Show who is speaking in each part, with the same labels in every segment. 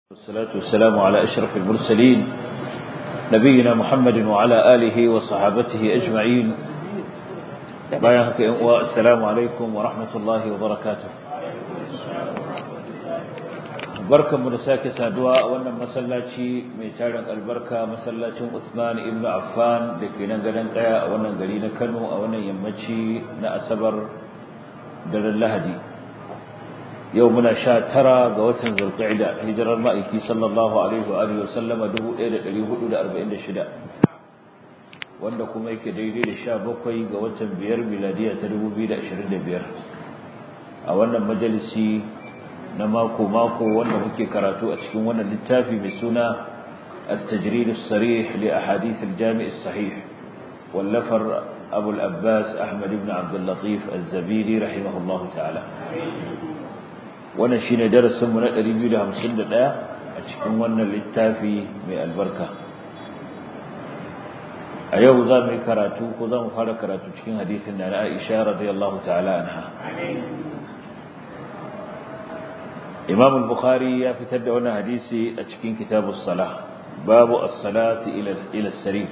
Speaker 1: والصلاة والسلام على أشرف المرسلين نبينا محمد وعلى آله وصحابته أجمعين والسلام عليكم ورحمة الله وبركاته barkan mu da sake saduwa a wannan masallaci mai tarin albarka masallacin Uthman ibn Affan da ke nan gadon kaya a wannan gari na Kano a wannan yammaci na Asabar daren Lahadi yau muna sha tara ga watan Zulqa'ida hijirar ma'aiki sallallahu alaihi wa alihi wa sallama 1446 wanda kuma yake daidai da sha bakwai ga watan biyar miladiya ta 2025 a wannan majalisi na mako-mako wanda muke karatu a cikin wannan littafi mai suna التجريد الصريح لأحاديث الجامع الصحيح واللفر أبو الأباس أحمد بن عبد اللطيف الزبيدي رحمه الله تعالى ونشين درس من الرجل همسن لا أتكون وانا للتافي من البركة أيوه ذا من كراتو وذا مفارق كراتو تكين حديثنا عائشة رضي الله تعالى عنها إمام البخاري يفتد هنا حديثي أتشكين كتاب الصلاة باب الصلاة إلى إلى السرير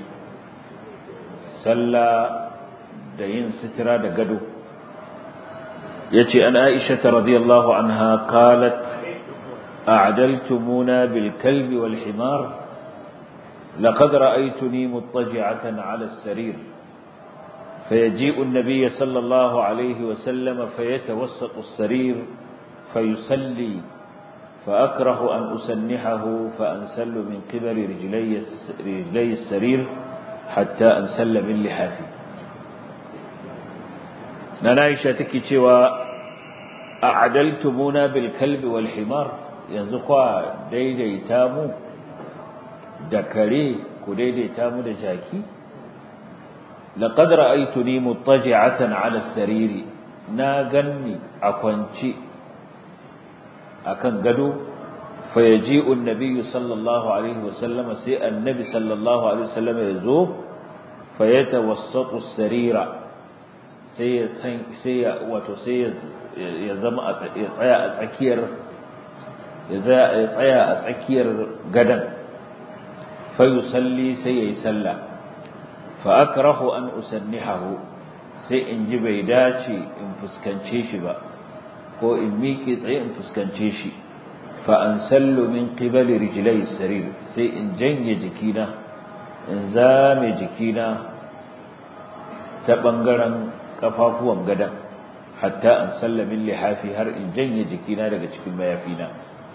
Speaker 1: صلى دين سترة دقدو يتي أن عائشة رضي الله عنها قالت أعدلتمونا بالكلب والحمار لقد رأيتني مضطجعة على السرير فيجيء النبي صلى الله عليه وسلم فيتوسط السرير فيصلي فأكره أن أسنحه فأنسل من قبل رجلي, رجلي السرير حتى أنسل من لحافي ننايشة تكي أعدلتمونا بالكلب والحمار ينزقوا ديدي تامو دكري كديدي تامو دجاكي لقد رأيتني مضطجعة على السرير ناغني أكونشي akan gado fayaji'u an-nabiy sallallahu alaihi wasallam sai annabi sallallahu alaihi wasallam ya zo fayatawassatu as-sarira sai ya sai ya wato sai ya zama ya tsaya a tsakiyar ya tsaya a tsakiyar gadan fayusalli sai yayi sallah fa akrahu an usannihahu sai in ji bai dace in fuskance shi ba ko in miƙe tsaye in fuskance shi fa an sallu min qibali rijlai sarir sai in janye jikina in zame jikina ta bangaren kafafuwan gadan hatta an salla min lihafi har in janye jikina daga cikin mayafina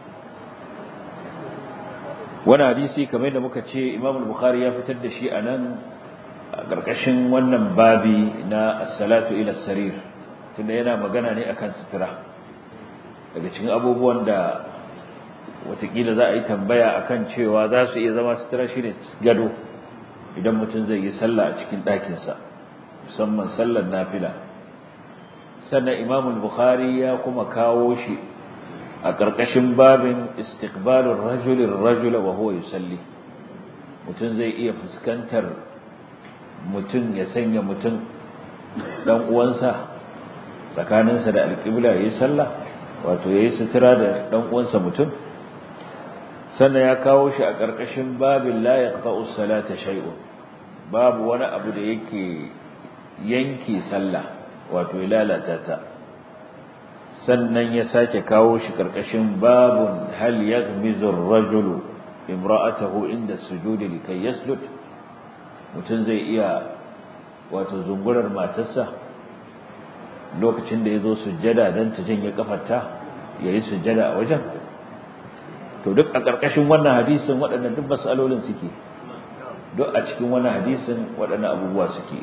Speaker 1: wani hadisi kamar da muka ce Imam al-Bukhari ya fitar da shi anan a ƙarƙashin wannan babi na as-salatu ila sarir tunda yana magana ne akan sutura daga cikin abubuwan da watakila za a yi tambaya akan cewa za su iya zama sutura shi ne gado idan mutum zai yi sallah a cikin ɗakinsa musamman sallar nafila sannan imamul bukhari ya kuma kawo shi a ƙarƙashin babin istiqbalur rajulin rajula wa huwa yusalli mutum zai iya fuskantar mutum ya sanya mutum dan uwansa tsakaninsa da alƙibla yayi sallah wato yayi sutura da dan uwansa mutum sannan ya kawo shi a ƙarƙashin babin la yaqta'u salata shay'un babu wani abu da yake yanke sallah wato ya lalata ta sannan ya sake kawo shi ƙarƙashin babun hal yaghmizu ar-rajulu imra'atahu inda sujudi likay yasjud mutum zai iya wato zungurar matarsa lokacin da ya zo sujjada don ta janye kafarta ya yi sujjada a wajen to duk a ƙarƙashin wannan hadisin waɗannan duk matsalolin suke duk a cikin wannan hadisin waɗannan abubuwa suke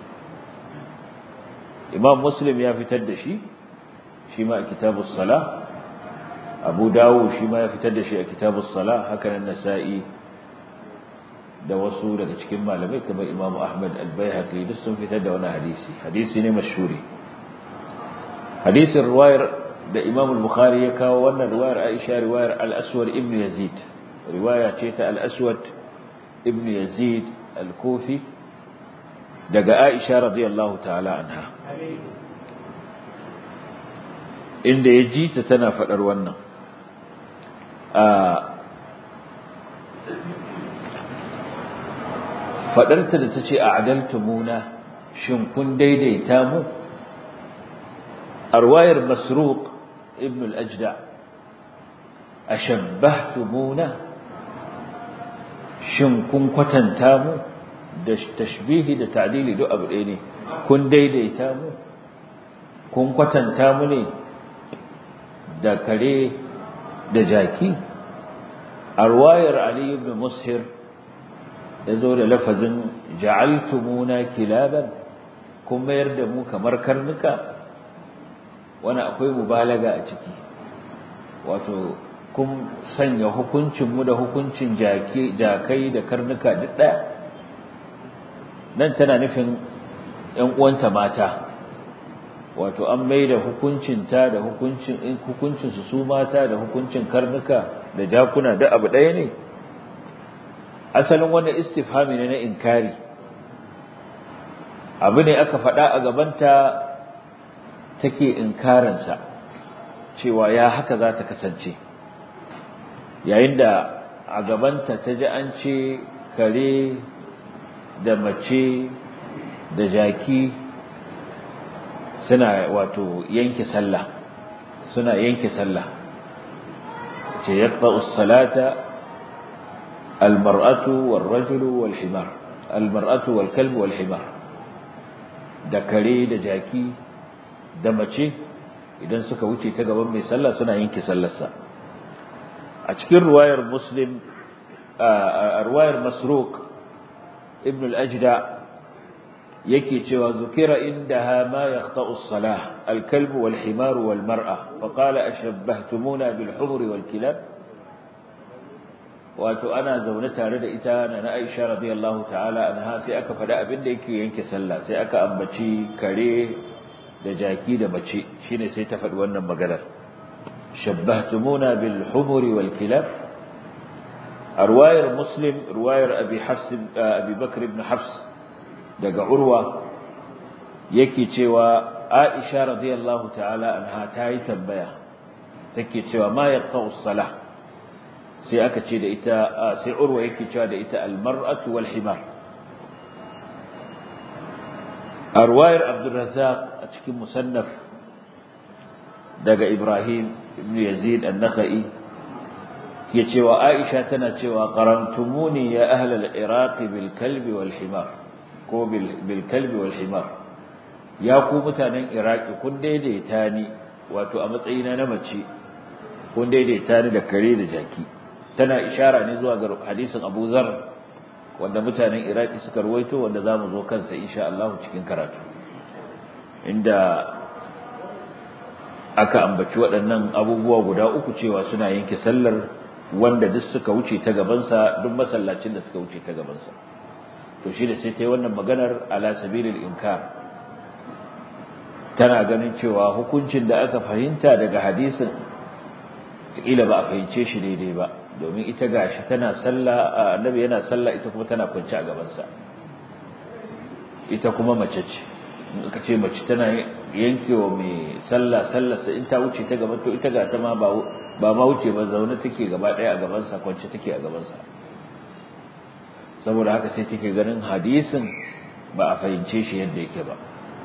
Speaker 1: imam muslim ya fitar da shi shi ma a kitabus sala abu dawo shi ma ya fitar da shi a kitabus sala haka nan nasa'i da wasu daga cikin malamai kamar imam ahmad al-baihaqi duk sun fitar da wannan hadisi hadisi ne mashhuri hadisin riwayar da Imam al-Bukhari ya kawo wannan riwayar Aisha riwayar al-Aswad ibn Yazid riwaya ce ta al-Aswad ibn Yazid al-Kufi daga Aisha radiyallahu ta'ala anha inda ya ji ta tana fadar wannan a faɗarta da ta ce a adaltumuna shin kun daidaita mu a ruwayar masruq ibn al-ajda a shabbahtumuna shin kun kwatanta mu da tashbihi da ta'dili duk abu ɗaya ne kun daidaita mu kun kwatanta mu ne da kare da jaki a ruwayar ali ibn mushir ya zo da lafazin ja'altumuna kilaban kun mayar da mu kamar karnuka wani akwai mubalaga a ciki wato kun sanya hukuncinmu da hukuncin jakai da karnuka duk ɗaya nan tana nufin ‘yan uwanta mata wato an mai da hukuncinta da hukuncinsu su mata da hukuncin karnuka da jakuna da abu ɗaya ne asalin wannan istifhami ne na inkari abu ne aka faɗa a gabanta take inkarinsa cewa ya haka za ta kasance yayin da a gabanta ta ji an ce kare da mace da jaki suna wato yanke sallah suna yanke sallah ce yaqta'u salata almar'atu warrajulu walhimar almar'atu walkalb walhimar da kare da jaki da mace idan suka wuce ta gaban mai sallah suna yanke sallarsa a cikin ruwayar muslim a ruwayar masruq ibn al-ajda yake cewa zukira indaha ma yaqta'u as-salah al-kalb wal-himar wal-mar'a fa qala ashabbahtumuna bil-humr wal-kilab wato ana zaune tare da ita na Aisha radiyallahu ta'ala anha sai aka faɗa abin da yake yanke sallah sai aka ambaci kare da jaki da mace shine sai ta faɗi wannan maganar shabbahtumuna bil-humr wal-kilab رواية مسلم رواية أبي حفص أبي بكر بن حفص دقى عروة يكي تشوى عائشة رضي الله تعالى عنها تاي تنبيا تكي تشوى ما يقطع الصلاة سي أكا تشي إتا سي عروة يكي تشوى إتا المرأة والحمار رواية عبد الرزاق أتشكي مصنف دقى إبراهيم بن يزيد النخعي ke cewa Aisha tana cewa qarantumuni ya ahlal iraq bil kalbi wal himar ko bil kalbi wal himar ya ku mutanen iraki kun daidaita ni wato a matsayina na mace kun daidaita ni da kare da jaki tana ishara ne zuwa ga hadisin Abu Zar wanda mutanen iraki suka ruwaito wanda zamu zo kansa insha Allah cikin karatu inda aka ambaci waɗannan abubuwa guda uku cewa suna yanke sallar wanda duk suka wuce ta gabansa duk masallacin da suka wuce ta gabansa to shi da sai ta yi wannan maganar ala sabilil inkar tana ganin cewa hukuncin da aka fahimta daga hadisin kila ba a fahimce shi daidai ba domin ita gashi tana sallah annabi yana sallah ita kuma tana kwance a gabansa ita kuma mace ce in aka ce mace tana yankewa mai sallah sallarsa in ta wuce ta gaban to ita ga ta ma ba ba ma wuce ba zaune take gaba daya a gabansa kwance take a gabansa saboda haka sai take ganin hadisin ba a fahimce shi yadda yake ba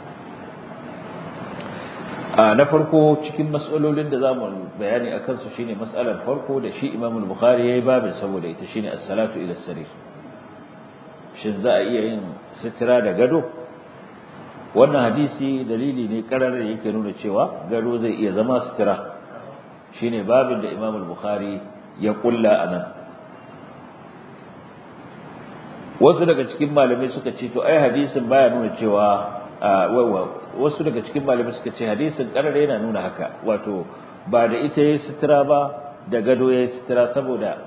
Speaker 1: a na farko cikin matsalolin da zamu bayani akan su shine matsalar farko da shi Imam al-Bukhari yayi babin saboda ita shine as-salatu ila sarir shin za a iya yin sitira da gado wannan hadisi dalili ne karar da yake nuna cewa gado zai iya zama sitira shine babin da Imam al-Bukhari ya kulla anan wasu daga cikin malamai suka ce to ai hadisin baya nuna cewa wasu daga cikin malamai suka ce hadisin karar yana nuna haka wato ba da ita yayi sitira ba da gado yayi sitira saboda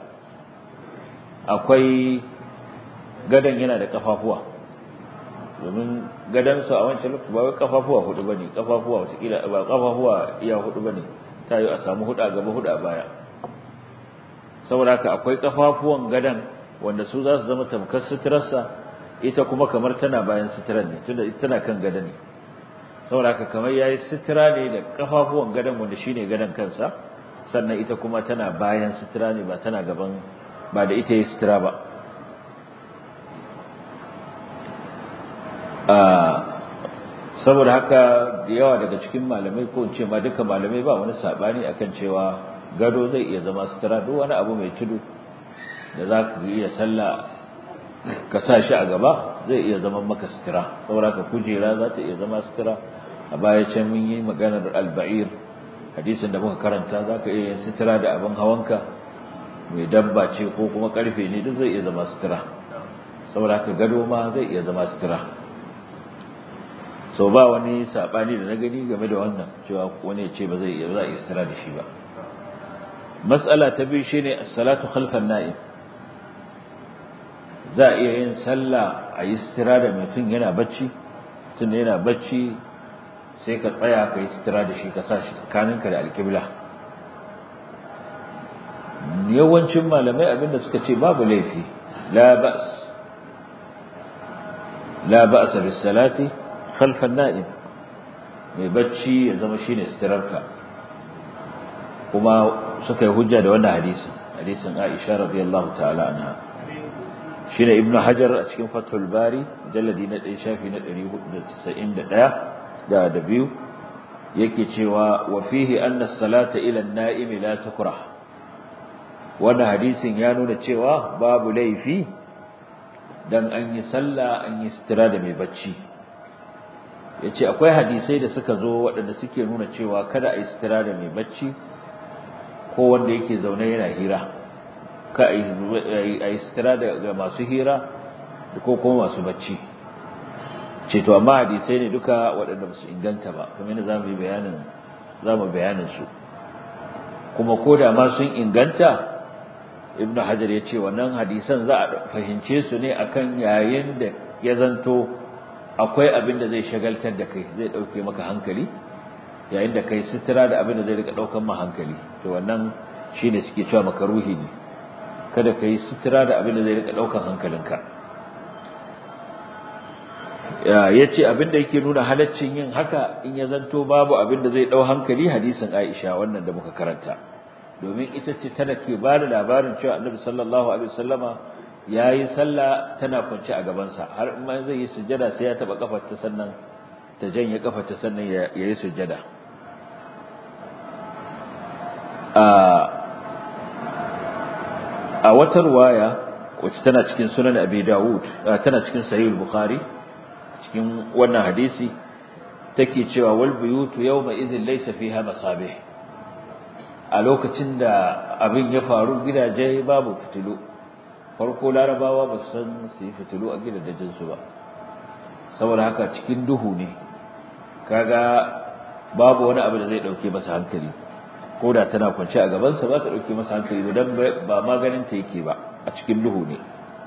Speaker 1: akwai gadan yana da kafafuwa domin gadansu a wancan lokaci ba wai kafafuwa hudu bane kafafuwa wata ba kafafuwa iya hudu bane ta yi a samu hudu a gaba hudu a baya saboda haka akwai kafafuwan gadan wanda su za su zama tamkar suturarsa ita kuma kamar tana bayan suturar ne tunda ita tana kan gada ne saboda haka kamar yayi sutura ne da kafafuwan gadan wanda shine gadan kansa sannan ita kuma tana bayan sutura ne ba tana gaban ba da ita ya sutura ba saboda haka da yawa daga cikin malamai ko in ce ma duka malamai ba wani sabani akan cewa gado zai iya zama sutura duk wani abu mai tudu da za ka iya sallah ka sa shi a gaba zai iya zama maka sutura saboda ka kujera za ta iya zama sutura a baya can mun yi maganar alba'ir hadisin da muka karanta za ka iya yin sutura da abin hawanka mai dabba ce ko kuma karfe ne duk zai iya zama sutura saboda ka gado ma zai iya zama sutura so ba wani sabani da na gani game da wannan cewa wani ya ce ba zai iya za a sutura da shi ba mas'ala ta biyu shine as-salatu khalfan na'im za a iya yin sallah a yi sutura da mutum yana bacci tun yana bacci sai ka tsaya ka yi sutura da shi ka sa shi tsakaninka da alƙibla yawancin malamai abinda suka ce babu laifi la ba's la ba'sa bis salati khalfan na'im mai bacci ya zama shine suturarka kuma suka yi hujja da wannan hadisin hadisin Aisha radiyallahu ta'ala anha shine ibnu hajar a cikin fathul bari jalladi na 1 shafi na 491 da da biyu yake cewa wa fihi anna as-salata ila an-na'im la tukrah wannan hadisin ya nuna cewa babu laifi dan an yi sallah an yi sitira da mai bacci yace akwai hadisai da suka zo waɗanda suke nuna cewa kada a yi sitira da mai bacci ko wanda yake zaune yana hira ka a yi sitira ga masu hira ko kuma masu bacci ce to amma hadisai ne duka waɗanda su inganta ba kamar yadda zamu yi bayanin zamu bayanin su kuma ko da ma sun inganta ibnu hajar ya ce wannan hadisan za a fahimce su ne akan yayin da ya zanto akwai abin da zai shagaltar da kai zai ɗauke maka hankali yayin da kai sitira da abin da zai rika ɗaukan ma hankali to wannan shine suke cewa makaruhi ne kada ka yi sitira da abin da zai rika ɗaukan hankalinka ya ce abin da yake nuna halaccin yin haka in ya zanto babu abin da zai ɗau hankali hadisin aisha wannan da muka karanta domin ita ce tana ke ba da labarin cewa annabi sallallahu alaihi wasallama ya yi sallah tana kwance a gabansa har in ma zai yi sujjada sai ya taɓa kafarta sannan ta janye kafarta sannan ya yi sujjada a wata ruwaya wacce tana cikin sunan abi dawud tana cikin sahih bukhari cikin wannan hadisi take cewa wal buyutu yawma idhin laysa fiha masabih a lokacin da abin ya faru gidaje babu fitilu farko larabawa ba su san su yi fitilu a gidajen su ba saboda haka cikin duhu ne kaga babu wani abu da zai dauke masa hankali ko da tana kwance a gabansa ba ta dauke masa hankali dan ba maganin ta yake ba a cikin duhu ne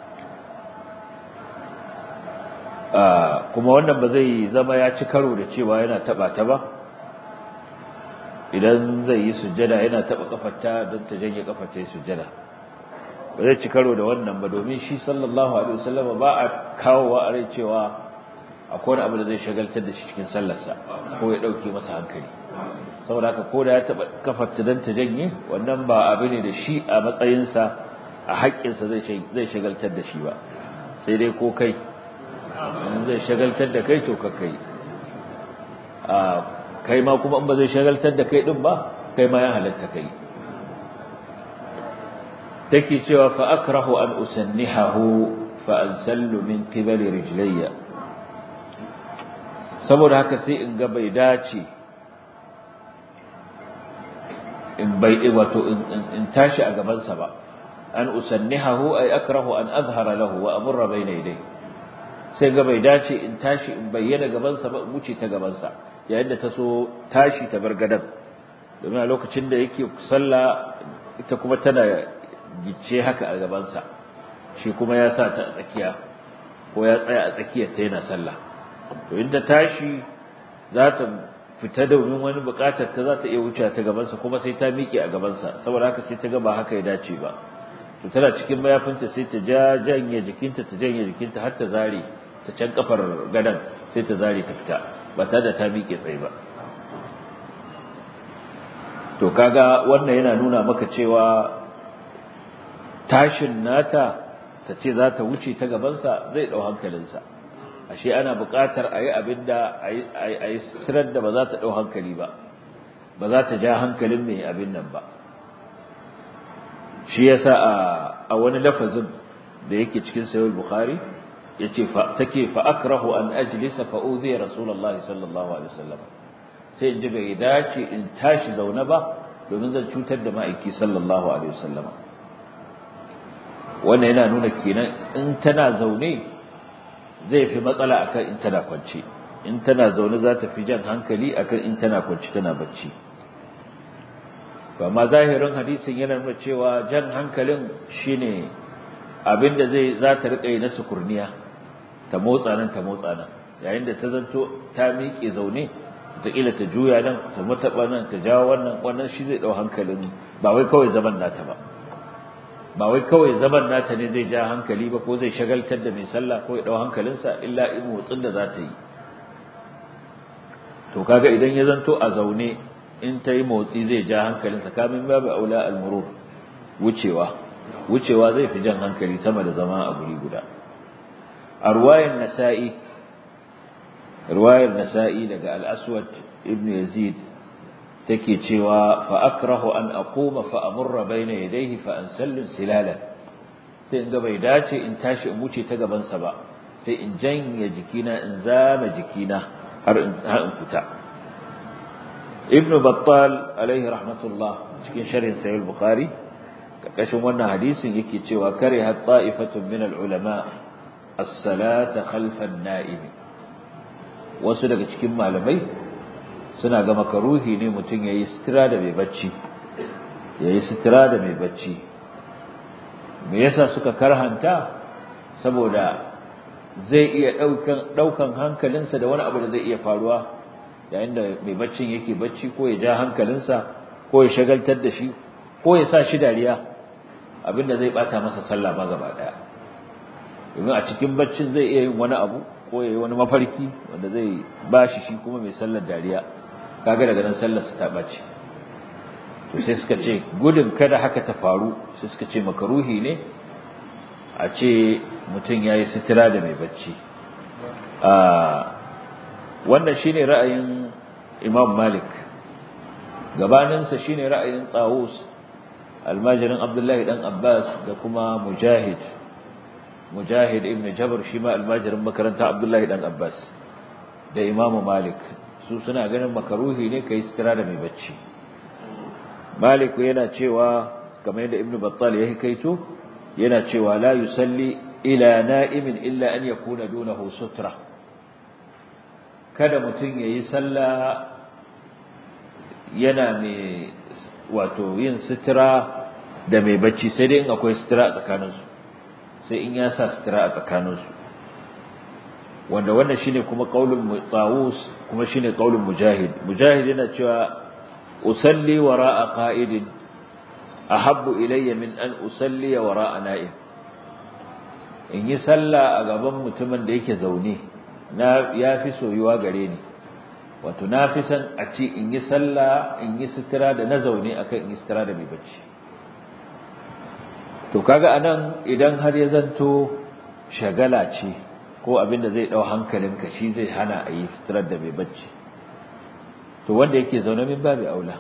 Speaker 1: kuma wannan ba zai zama ya ci karo da cewa yana taba ta ba idan zai yi sujjada yana taba kafarta don ta janye kafarta yi sujjada ba zai ci karo da wannan ba domin shi sallallahu alaihi wasallam ba a kawowa a rai cewa akwai wani abu da zai shagaltar da shi cikin sallarsa ko ya dauke masa hankali saboda haka ko da ya taba kafarta don ta janye wannan ba abu ne da shi a matsayinsa a haƙƙinsa zai shagaltar da shi ba sai dai ko kai in zai shagaltar da kai to ka kai a kai ma kuma in ba zai shagaltar da kai din ba kai ma ya halatta kai take cewa fa akrahu an usannihahu fa ansallu min qibali rijlayya saboda haka sai in ga bai dace in bai wato in tashi a gaban sa ba an usannihahu ay akrahu an azhara lahu wa amurra bayna yadayhi sai ga bai dace in tashi in bayyana gabansa ba in wuce ta gabansa yayin da ta so tashi ta bar gadan domin a lokacin da yake sallah ita kuma tana gice haka a gabansa shi kuma ya sa ta a tsakiya ko ya tsaya a tsakiyar ta yana sallah to inda tashi za ta fita domin wani bukatar ta za ta iya wuce ta gabansa kuma sai ta miƙe a gabansa saboda haka sai ta ga ba haka ya dace ba to tana cikin mayafinta sai ta ja janye jikinta ta janye jikinta har ta zare ta can kafar gadan sai ta zare ta fita ba ta da ta miƙe tsaye ba to kaga wannan yana nuna maka cewa tashin nata ta ce za ta wuce ta gabansa zai ɗau hankalinsa ashe ana buƙatar a yi abin da a yi sitirar da ba za ta ɗau hankali ba ba za ta ja hankalin mai abin nan ba shi yasa a wani lafazin da yake cikin sayar bukhari yace fa take fa akrahu an ajlisa fa uzi rasulullah sallallahu alaihi wasallam sai in ji bai dace in tashi zaune ba domin zan cutar da ma'aiki sallallahu alaihi wasallam wannan yana nuna kenan in tana zaune zai fi matsala akan in tana kwance in tana zaune za ta fi jan hankali akan in tana kwance tana bacci amma zahirin hadisin yana nuna cewa jan hankalin shine abinda zai za ta rika yi na sukurniya ta motsa nan ta motsa nan yayin da ta zanto ta miƙe zaune wataƙila ta juya nan ta mataɓa nan ta jawo wannan wannan shi zai ɗau hankalin ba wai kawai zaman nata ba ba wai kawai zaman nata ne zai ja hankali ba ko zai shagaltar da mai sallah ko ya ɗau hankalinsa illa in motsin da za ta yi to kaga idan ya zanto a zaune in ta yi motsi zai ja hankalinsa kamin babu aula al-murur wucewa wucewa zai fi jan hankali sama da zama a guri guda a ruwayar nasa'i ruwayar nasa'i daga al-aswad ibn yazid take cewa fa akrahu an aquma fa amurra bayna yadayhi fa ansallu silala sai in ga bai dace in tashi in wuce ta gaban sa ba sai in janye jikina in zama jikina har in fita ibn battal alaihi rahmatullah cikin sharhin sahih bukhari karkashin wannan hadisin yake cewa kariha ta'ifatun min al-ulama as-salata khalfa an-na'im wasu daga cikin malamai suna ga makaruhi ne mutum yayi sitira da mai bacci yayi sitira da mai bacci me yasa suka karhanta saboda zai iya daukan daukan hankalinsa da wani abu da zai iya faruwa yayin da mai baccin yake bacci ko ya ja hankalinsa ko ya shagaltar da shi ko ya sa shi dariya abinda zai bata masa sallah ma gaba daya domin a cikin baccin zai iya yin wani abu ko ya yi wani mafarki wanda zai bashi shi kuma mai sallar dariya kaga daga nan sallar su ta bace to sai suka ce gudun kada haka ta faru sai suka ce makaruhi ne a ce mutum yayi sitira da mai bacci a wannan shine ra'ayin Imam Malik gabaninsa shine ra'ayin Tawus almajirin Abdullahi dan Abbas da kuma Mujahid Mujahid ibn Jabr shi ma almajirin makaranta Abdullahi dan Abbas da Imam Malik su suna ganin makaruhi ne kai sitira da mai bacci Malik yana cewa kamar yadda Ibn Battal ya kaito yana cewa la yusalli ila na'imin illa an yakuna dunahu sutra kada mutum yayi sallah yana mai wato yin sitira da mai bacci sai dai in akwai sitira a tsakaninsu sai in ya sa sitira a tsakaninsu wanda wannan shine kuma qaulun Tawus kuma shine qaulun Mujahid Mujahid yana cewa usalli wara'a qa'idin ahabbu ilayya min an usalli wara'a na'im in yi sallah a gaban mutumin da yake zaune na yafi soyuwa gare ni wato na fi san a ce in yi sallah in yi sitira da na zaune akan in yi sitira da mai bacci to kaga anan idan har ya zanto shagala ce ko abin da zai dau hankalinka shi zai hana a yi sitirar da mai bacci to wanda yake zaune min babu aula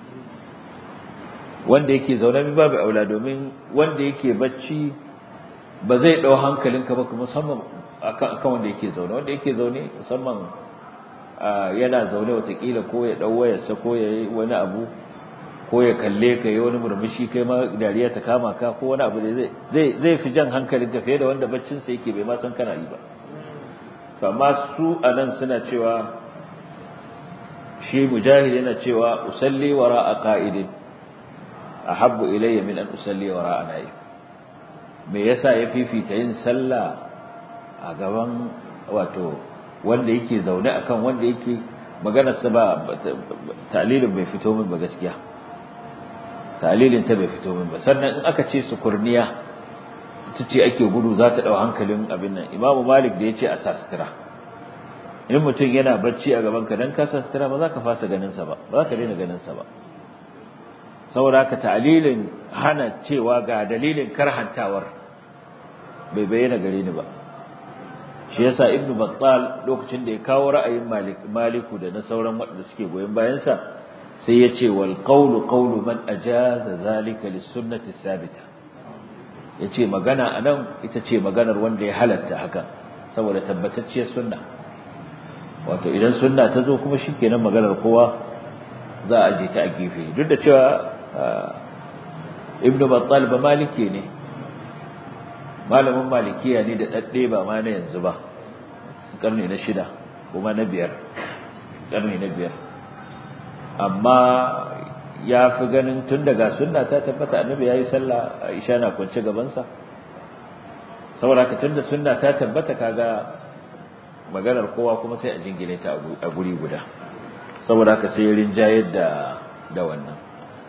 Speaker 1: wanda yake zaune min babu aula domin wanda yake bacci ba zai dau hankalinka ba musamman akan wanda yake zaune wanda yake zaune musamman yana zaune watakila ko ya dau wayarsa ko ya yi wani abu ko ya kalle ka yi wani murmushi kai ma dariya ta kama ka ko wani abu zai zai zai fi jan hankalin ka fiye da wanda baccin sa yake bai ma san kana yi ba to amma su anan suna cewa shi mujahid yana cewa usalli wara'a qa'idin ahabbu ilayya min an usalli wara'a na'im me yasa ya fifita yin sallah a gaban wato wanda yake zaune akan wanda yake maganarsa ba ta'lilin bai fito min ba gaskiya ta'lilin ta bai fito min ba sannan in aka ce sukurniya ita ce ake gudu za ta dau hankalin abin nan imamu malik da yace a sa sutura in mutum yana bacci a gaban ka dan ka sa sutura ba za ka fasa ganin sa ba ba za ka daina ganin sa ba saboda ka ta'lilin hana cewa ga dalilin karhantawar bai bayyana gare ni ba shi yasa ibnu battal lokacin da ya kawo ra'ayin malik maliku da na sauran waɗanda suke goyen bayan sa sai ya ce wal qawlu qawlu man ajaza zalika lis sunnati thabita yace magana anan ita ce maganar wanda ya halatta haka saboda tabbatacciyar sunna wato idan sunna ta zo kuma shikenan maganar kowa za a je ta a gefe duk da cewa ibnu battal ba maliki ne malamin malikiya ne da dadde ba ma na yanzu ba karni na shida kuma na biyar karni na biyar amma ya fi ganin tun daga sunna ta tabbata annabi yayi sallah Aisha na kwance gaban sa saboda haka tunda sunna ta tabbata kaga maganar kowa kuma sai a jingine ta a guri guda saboda haka sai rinjayar da da wannan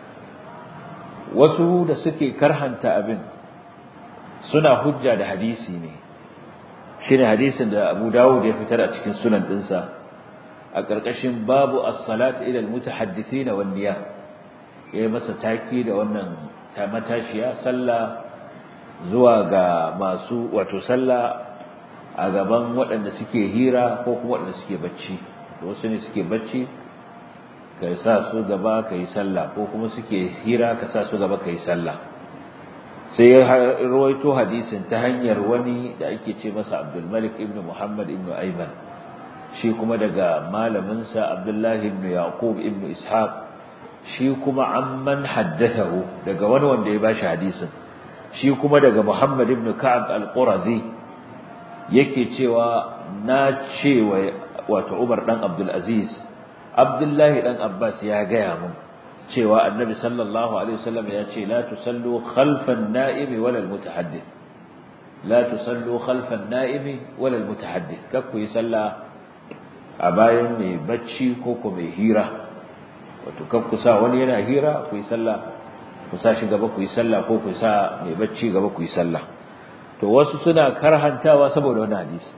Speaker 1: wasu da suke karhanta abin suna hujja da hadisi ne shine hadisin da Abu Dawud ya fitar a cikin sunan dinsa a ƙarƙashin babu as-salat ila al-mutahaddithin wan niyya yayi masa taki da wannan ta matashiya sallah zuwa ga masu wato sallah a gaban waɗanda suke hira ko kuma waɗanda suke bacci wasu ne suke bacci ka sa su gaba ka yi sallah ko kuma suke hira ka sa su gaba ka yi sallah sai ya rawaito hadisin ta hanyar wani da ake ce masa Abdul Malik ibn Muhammad ibn Ayman shi kuma daga malaminsa Abdullahi ibn Yaqub ibn Ishaq shi kuma amman haddathahu daga wani wanda ya bashi hadisin shi kuma daga Muhammad ibn Ka'ab al-Qurazi yake cewa na cewa wato Umar dan Abdul Aziz Abdullahi dan Abbas ya gaya mun cewa Annabi sallallahu alaihi wasallam ya ce la tusallu khalfan na'imi wala al-mutahaddith la tusallu khalfan na'imi wala al-mutahaddith kakku yi sallah a bayan mai bacci ko ko mai hira wato kakku sa wani yana hira ku yi sallah ku sa shi gaba ku yi sallah ko ku sa mai bacci gaba ku yi sallah to wasu suna karhantawa saboda wannan hadisi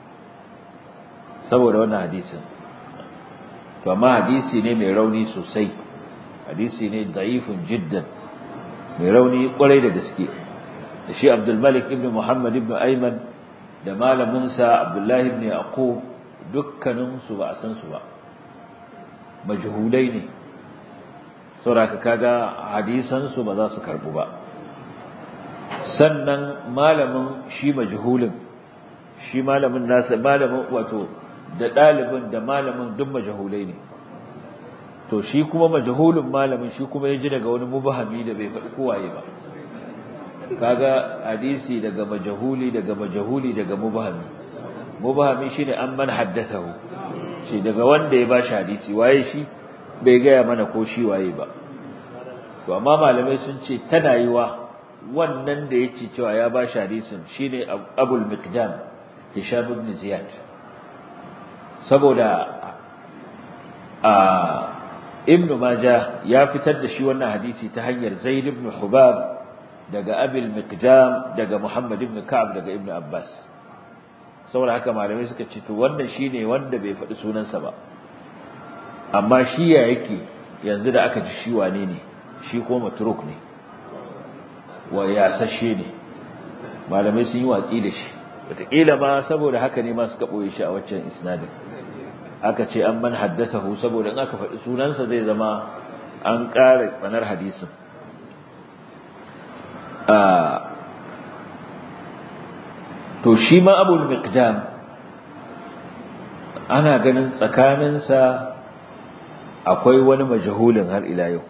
Speaker 1: saboda wannan hadisin to amma hadisi ne mai rauni sosai hadisi ne da'ifun jiddan mai rauni kwarai da gaske da shi Abdul Malik ibn Muhammad ibn Ayman da malamin sa Abdullah ibn Yaqub dukkanin su ba a san su ba majhulai ne saboda kaga hadisan su ba za su karbu ba sannan malamin shi majhulin shi malamin nasa malamin wato da ɗalibin da malamin duk majahulai ne to shi kuma majahulin malamin shi kuma ya ji daga wani mubahami da bai faɗi kowaye ba kaga hadisi daga majahuli daga majahuli daga mubahami mubahami shine an man haddathahu shi daga wanda ya bashi hadisi waye shi bai gaya mana ko shi waye ba to amma malamai sun ce tana yiwa wannan da yake cewa ya bashi hadisin shine abul miqdam hisham ibn ziyad saboda a ibn majah ya fitar da shi wannan hadisi ta hanyar zaid ibn hubab daga abil miqdam daga muhammad ibn ka'ab daga ibn abbas saboda haka malamai suka ce to wannan shine wanda bai faɗi sunansa ba amma shi ya yake yanzu da aka ji shi wane ne shi ko matruk ne wa yasashe ne malamai sun yi watsi da shi wataƙila ma saboda haka ne ma suka ɓoye shi a waccan isnadin aka ce an man haddathahu saboda in aka faɗi sunansa zai zama an ƙara tsanar hadisin to shi ma abul miqdam ana ganin tsakaninsa akwai wani majahulin har ila yau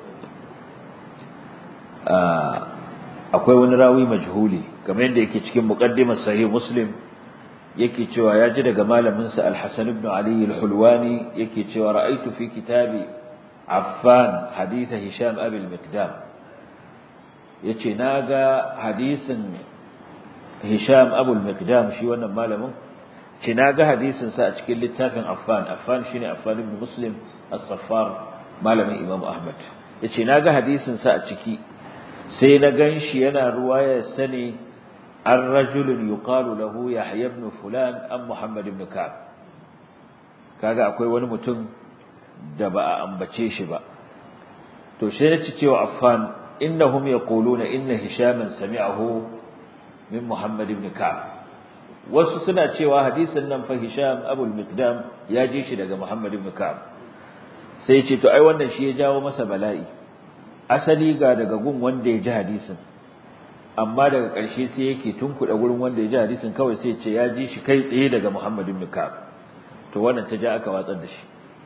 Speaker 1: akwai wani rawi majhuli kamar yadda yake cikin muqaddimar sahih muslim yake cewa ya ji daga malamin sa al-Hasan ibn Ali al-Hulwani yake cewa ra'aytu fi kitabi Affan hadith Hisham Abi al-Miqdam yace naga hadisin Hisham Abu al-Miqdam shi wannan malamin ce naga hadisin sa a cikin littafin Affan Affan shine Affan ibn Muslim as-Saffar malamin Imam Ahmad yace naga hadisin sa a ciki sai na ganshi yana ruwaya sani an rajulun yuqalu lahu Yahya ibn fulan an Muhammad ibn Ka'ab kaga akwai wani mutum da ba a ambace shi ba to sai ya ci cewa affan innahum yaquluna inna hishaman sami'ahu min muhammad ibn ka'ab wasu suna cewa hadisin nan fa hisham abul miqdam ya ji shi daga muhammad ibn ka'ab sai ce to ai wannan shi ya jawo masa bala'i asali ga daga gun wanda ya ji hadisin amma daga ƙarshe sai yake tunkuɗa gurin wanda ya ji hadisin kawai sai ce ya ji shi kai tsaye daga muhammad ibn ka'ab to wannan ta ja aka watsar da shi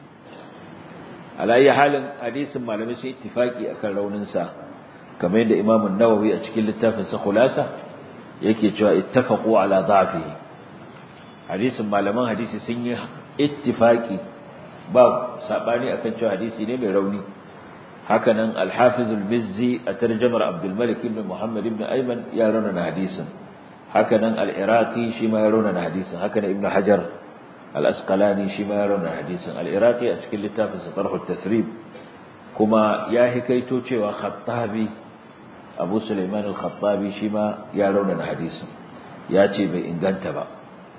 Speaker 1: alayyi halin hadisin malamai sun ittifaki akan raunin sa kamar yadda Imam an-Nawawi a cikin littafin sa Khulasa yake cewa ittafaqu ala dha'fihi hadisin malaman hadisi sun yi ittifaki ba sabani akan cewa hadisi ne mai rauni haka nan al-Hafiz al-Mizzi a tarjumar Abdul Malik ibn Muhammad ibn Ayman ya rauna hadisin haka nan al-Iraqi shi ma ya rauna hadisin haka nan Ibn Hajar al-Asqalani shi ma ya rauna hadisin al-Iraqi a cikin littafin sa Tarh at-Tathrib kuma ya hikaito cewa Khattabi Abu Sulaiman al-Khattabi shi ma ya rauna hadisin ya ce bai inganta ba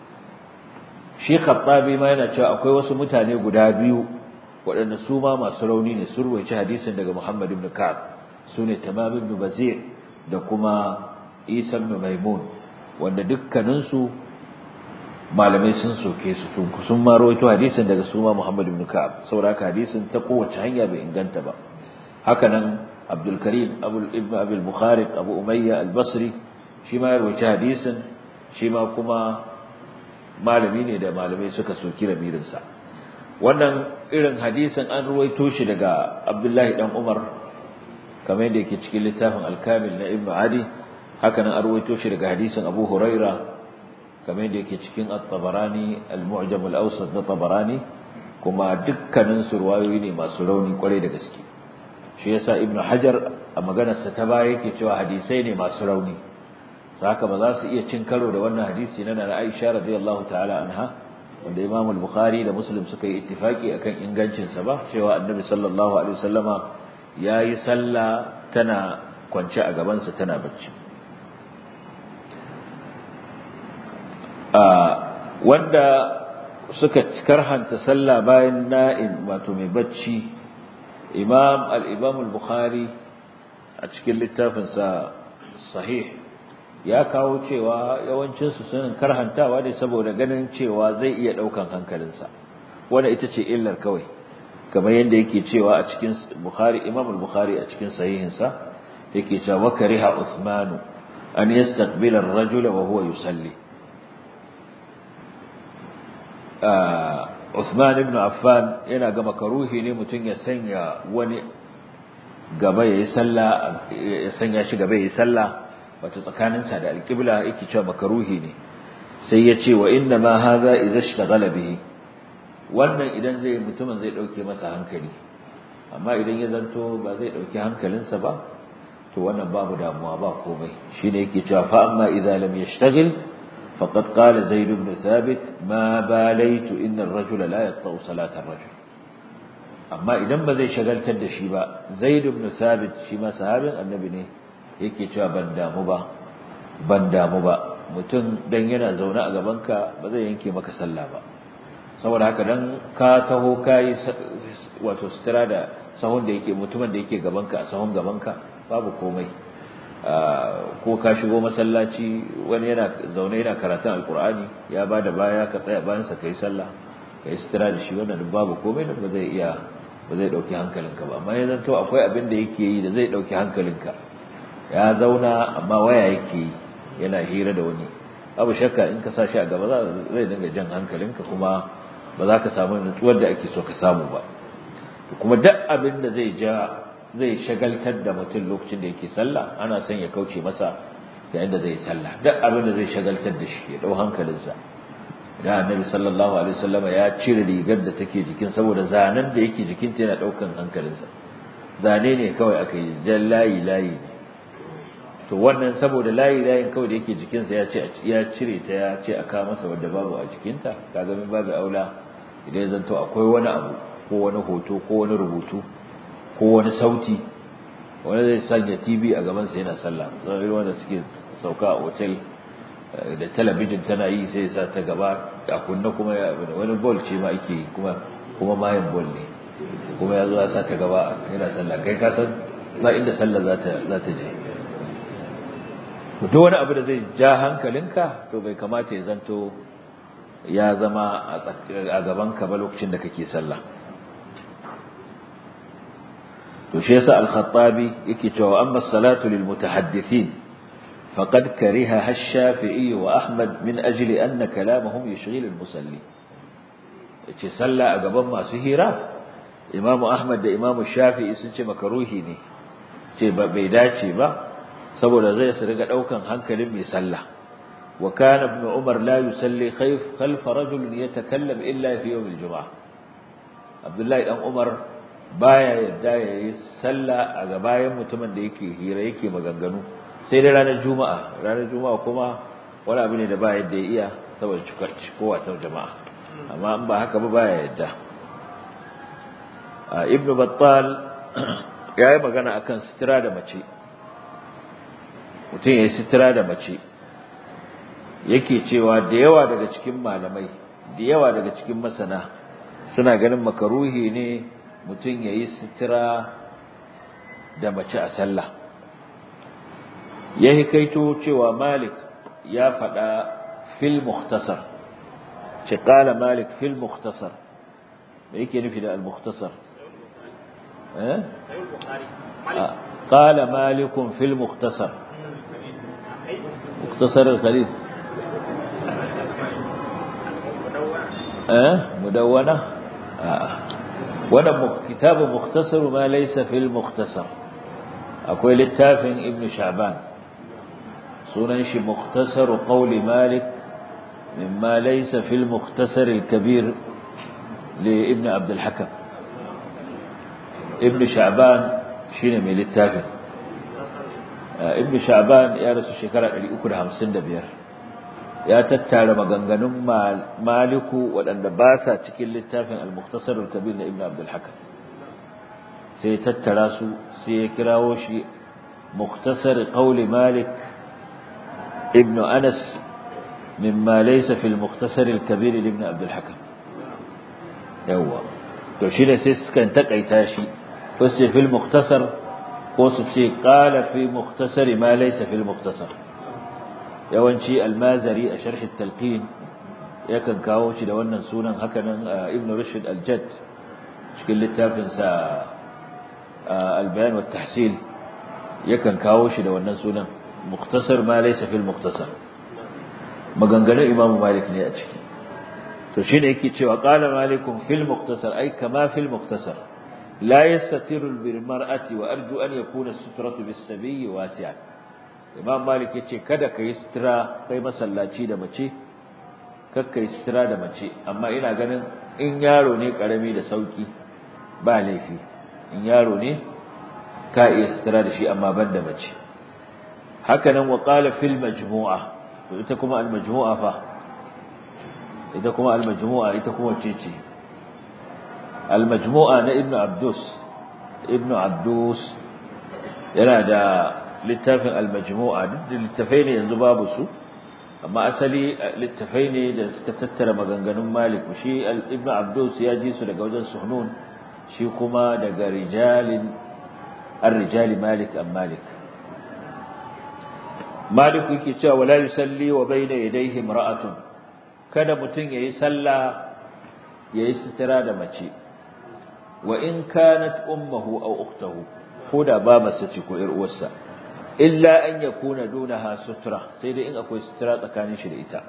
Speaker 1: shi Khattabi ma yana cewa akwai wasu mutane guda biyu waɗanda su ma masu rauni ne sun ruwaici hadisin daga Muhammad ibn Ka'ab sune Tamam ibn Bazir da kuma Isa ibn Maimun wanda dukkaninsu malamai sun soke su tun sun ma rawaito hadisin daga su ma Muhammad ibn Ka'ab saboda hadisin ta kowace hanya bai inganta ba haka nan Abdul Karim Abu Ibn Abi al-Bukhari Abu Umayya al-Basri shi ma ya rawaito hadisin shi ma kuma malami ne da malamai suka soki ramirin sa wannan irin hadisin an ruwaito shi daga Abdullahi dan Umar kamar yadda yake cikin littafin Al-Kamil na Ibn Adi haka nan an ruwaito shi daga hadisin Abu Huraira kamar yadda yake cikin At-Tabarani Al-Mu'jam Al-Awsat na Tabarani kuma dukkanin su ruwayoyi ne masu rauni kwarai da gaske shi yasa Ibn Hajar a maganarsa ta baya yake cewa hadisai ne masu rauni haka ba za su iya cin karo da wannan hadisi na Aisha radiyallahu ta'ala anha wanda Imam al-Bukhari da Muslim suka yi ittifaki akan ingancin sa ba cewa Annabi sallallahu alaihi wasallama yayi sallah tana kwance a gaban sa tana bacci a wanda suka karhanta sallah bayan na'in wato mai bacci Imam al-Imam al-Bukhari a cikin littafin sa sahih ya kawo cewa yawancinsu sun karhantawa ne saboda ganin cewa zai iya daukan hankalinsa wanda ita ce illar kawai kamar yadda yake cewa a cikin Bukhari Imam al-Bukhari a cikin sahihinsa yake cewa wa kariha Uthman an yastaqbila ar-rajul wa huwa yusalli Uthman ibn Affan yana ga makaruhi ne mutum ya sanya wani gaba yayi sallah ya sanya shi gaba yayi sallah wato tsakaninsa da alƙibla yake cewa makaruhi ne sai ya ce wa inna ma hadha idza ishtaghala bihi wannan idan zai mutumin zai dauke masa hankali amma idan ya zanto ba zai dauki hankalinsa ba to wannan babu damuwa ba komai shine yake cewa fa amma idza lam yashtaghil faqad qala zaid ibn thabit ma balaytu inna ar-rajula la yaqta'u salata ar-rajul amma idan ba zai shagaltar da shi ba zaid ibn thabit shi ma sahabin annabi ne yake cewa ban damu ba ban damu ba mutum dan yana zaune a gabanka ba zai yanke maka sallah ba saboda haka dan ka taho kai wato sutura da sahun da yake mutumin da yake gabanka a sahun gabanka babu komai ko ka shigo masallaci wani yana zaune yana karatun alkur'ani ya bada baya ka tsaya bayan sa kai sallah kai sutura da shi wannan babu komai da ba zai iya ba zai dauki hankalinka ba amma yanzu to akwai abin da yake yi da zai dauki hankalinka ya zauna amma waya yake yi yana hira da wani abu shakka in ka sashi a gaba zai dinga jan hankalinka kuma ba za ka samu nutsuwar da ake so ka samu ba kuma duk abin da zai ja zai shagaltar da mutum lokacin da yake sallah ana son ya kauce masa yayin da zai sallah duk abin da zai shagaltar da shi ya dau hankalinsa idan annabi sallallahu alaihi wasallam ya cire rigar da take jikin saboda zanen da yake jikinta yana daukan hankalinsa zane ne kawai aka yi jan layi layi ne to wannan saboda layi layin kawai da yake jikinsa ya ce ya cire ta ya ce a kawo masa wanda babu a jikinta kaga min babu aula idan ya zanto akwai wani abu ko wani hoto ko wani rubutu ko wani sauti wani zai sanya TV a gaban sa yana sallah zai wanda suke sauka a hotel da talabijin tana yi sai sa ta gaba a kunna kuma ya wani ball ce ma ake kuma kuma mayan ball ne kuma ya zo ya sa ta gaba yana sallah kai ka san ba inda sallah za ta za ta je duk wani abu da zai ja hankalinka to bai kamata ya zanto ya zama a gaban ka ba lokacin da kake sallah to shi yasa al-khattabi yake cewa amma salatu lil mutahaddithin faqad kariha ash-shafi'i wa ahmad min ajli anna kalamahum yushghil al-musalli yace sallah a gaban masu hira imamu ahmad da imamu shafi'i sun ce makaruhi ne ce ba bai dace ba saboda zai su riga daukan hankalin mai sallah wa kana ibn umar la yusalli khayf khalf rajul yatakallam illa fi yawm al-jum'ah abdullahi dan umar baya yadda yayi sallah a gabayan mutumin da yake hira yake maganganu sai dai ranar juma'a ranar juma'a kuma wani abu ne da ba yadda ya iya saboda kowa ta jama'a amma in ba haka ba baya yadda ibn battal ya yi magana akan sitira da mace mutum ya yi sitira da mace yake cewa da yawa daga cikin malamai da yawa daga cikin masana suna ganin makaruhi ne mutum ya yi sitira da mace a sallah ya hikaito cewa malik ya faɗa fil mukhtasar ce ƙala malik fil mukhtasar me yake nufi da al-mukhtasar قال مالك في المختصر مختصر الخليل أه؟ مدونة آه. وانا كتاب مختصر ما ليس في المختصر أقول للتافن ابن شعبان سننش مختصر قول مالك مما ليس في المختصر الكبير لابن عبد الحكم ابن شعبان shine mai littafin ibn sha'ban ya rasu shekara 355 ya tattara maganganun maliku waɗanda ba sa cikin littafin al-mukhtasar al-kabir na ibn abdul hakam sai tattara su sai ya kirawo shi mukhtasar qawli malik ibn anas mimma laysa fi al-mukhtasar al-kabir ibn abdul hakam yawa to shine sai suka takaita shi wasu fil muktasar ko su ce qala fi muktasar ma laysa fil muktasar yawanci almazari a sharh at-talqin yakan kawo shi da wannan sunan hakanan ibn rushd al-jadd cikin littafin sa al-bayan wa tahsil yakan kawo shi da wannan sunan muktasar ma laysa fil muktasar maganganun imamu malik ne a ciki to shine yake cewa qala malikum fil muktasar ay kama fil muktasar لا يستتر بالمرأة وأرجو أن يكون السترة بالسبي واسعا Imam Malik yace kada ka yi sutura kai masallaci da mace kakka yi sutura da mace amma ina ganin in yaro ne karami da sauki ba laifi in yaro ne ka iya sutura da shi amma ban da mace haka nan wa qala fil majmu'a to ita kuma al majmu'a fa ita kuma al majmu'a ita kuma ce ce المجموعة ابن عبدوس ابن عبدوس yana da littafin al-majmu'a duk da littafai ne yanzu babu su amma asali littafai ne da suka tattara maganganun Malik shi ibn Abdus ya ji su daga wajen Suhnun shi kuma daga rijalin ar-rijali Malik am Malik Malik yake cewa wala yusalli wa bayna yadayhi imra'atun kada mutun yayi sallah yayi sitira da mace wa in kanat ummuhu aw ukhtuhu koda babarsa ce ko ƴar uwarsa illa an yakuna dunaha sutra sai dai in akwai sutura tsakanin shi da ita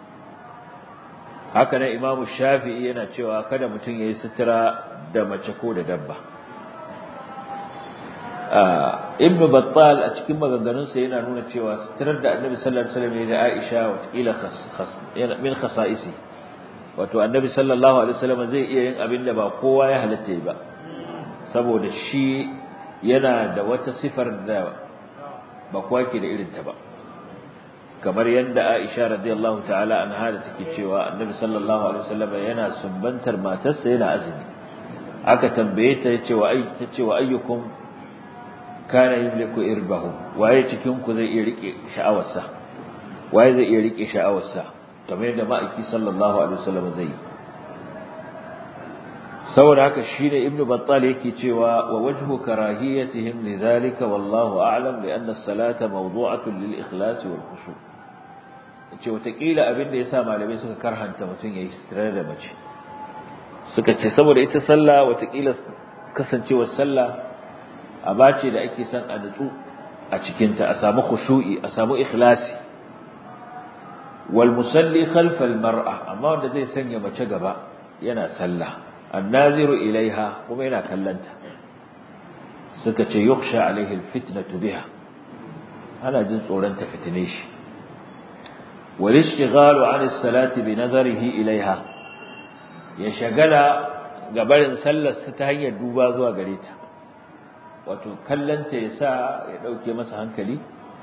Speaker 1: haka nan Imam Shafi'i yana cewa kada mutum yayi sutura da mace ko da dabba Ibn Battal a cikin maganganunsa yana nuna cewa suturar da Annabi sallallahu alaihi wasallam ya da Aisha wata kila min khasa'isi wato annabi sallallahu alaihi wasallam zai iya yin abin da ba kowa ya halatta ba saboda shi yana da wata sifar da ba kowa ke da irin ta ba kamar yadda Aisha radiyallahu ta'ala anha da take cewa annabi sallallahu alaihi wasallam yana sumbantar matarsa yana azumi aka tambaye ta yace wa ai tace wa ayyukum kana yamliku irbahu waye cikin ku zai iya rike sha'awarsa waye zai iya rike sha'awarsa kamar yadda ma'aiki sallallahu alaihi wasallam zai yi saboda haka shine ibnu battal yake cewa wa wajhu karahiyatihim lidhalika wallahu a'lam bi anna as-salata mawdu'atun lil ikhlas wal khushu' ce watakila abin da yasa malamai suka karhanta mutun yayi sitira da mace suka ce saboda ita sallah watakila kasancewar sallah abace da ake son a nutsu a cikin ta a samu khushu'i a samu ikhlasi wal musalli khalfa al mar'a amma wanda zai sanya mace gaba yana sallah annaziru ilaiha kuma yana kallanta suka ce yukhsha alaihi al fitnatu biha ana jin tsoron ta fitine shi wal ishtighalu an as salati bi nazarihi ilaiha ya shagala gabarin sallar sa ta hanyar duba zuwa gare ta wato kallanta ya sa ya dauke masa hankali